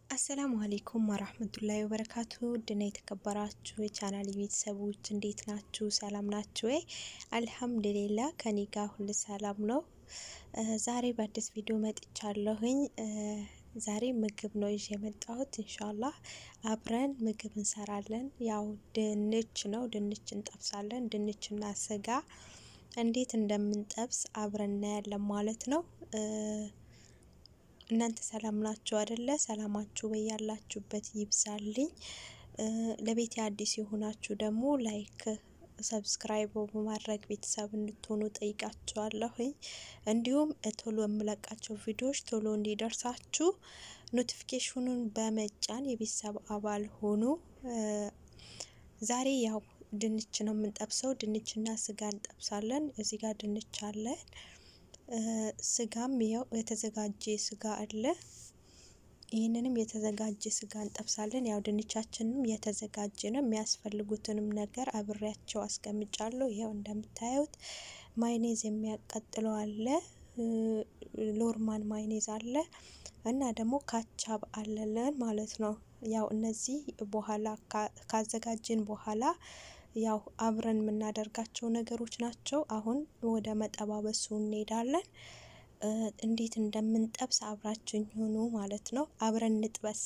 አሰላሙ አሌይኩም ወራህመቱላሂ ወበረካቱ ድና የተከበራችሁ የቻናል ቤተሰቦች እንዴት ናችሁ? ሰላም ናችሁ ወይ? አልሐምዱሊላ ከኔ ጋር ሁሉ ሰላም ነው። ዛሬ በአዲስ ቪዲዮ መጥቻለሁኝ። ዛሬ ምግብ ነው ይዤ የመጣሁት። ኢንሻላህ አብረን ምግብ እንሰራለን። ያው ድንች ነው፣ ድንች እንጠብሳለን። ድንችና ስጋ እንዴት እንደምንጠብስ አብረን እናያለን ማለት ነው። እናንተ ሰላም ናችሁ አይደለ? ሰላማችሁ በያላችሁበት ይብዛልኝ። ለቤት አዲስ የሆናችሁ ደግሞ ላይክ፣ ሰብስክራይብ በማድረግ ቤተሰብ እንድትሆኑ ጠይቃችኋለሁኝ። እንዲሁም ቶሎ የምለቃቸው ቪዲዮዎች ቶሎ እንዲደርሳችሁ ኖቲፊኬሽኑን በመጫን የቤተሰብ አባል ሆኑ። ዛሬ ያው ድንች ነው የምንጠብሰው። ድንችና ስጋ እንጠብሳለን። እዚህ ጋር ድንች አለን። ስጋም ያው የተዘጋጀ ስጋ አለ። ይህንንም የተዘጋጀ ስጋ እንጠብሳለን። ያው ድንቻችንም የተዘጋጀ ነው። የሚያስፈልጉትንም ነገር አብሬያቸው አስቀምጫለሁ። ይኸው እንደምታዩት ማይኔዝ የሚያቃጥለው አለ፣ ሎርማን ማይኔዝ አለ እና ደግሞ ካቻብ አለለን ማለት ነው። ያው እነዚህ በኋላ ካዘጋጅን በኋላ ያው አብረን የምናደርጋቸው ነገሮች ናቸው። አሁን ወደ መጠባበሱ እንሄዳለን። እንዴት እንደምንጠብስ አብራችን ሆኑ ማለት ነው። አብረን እንጥበስ።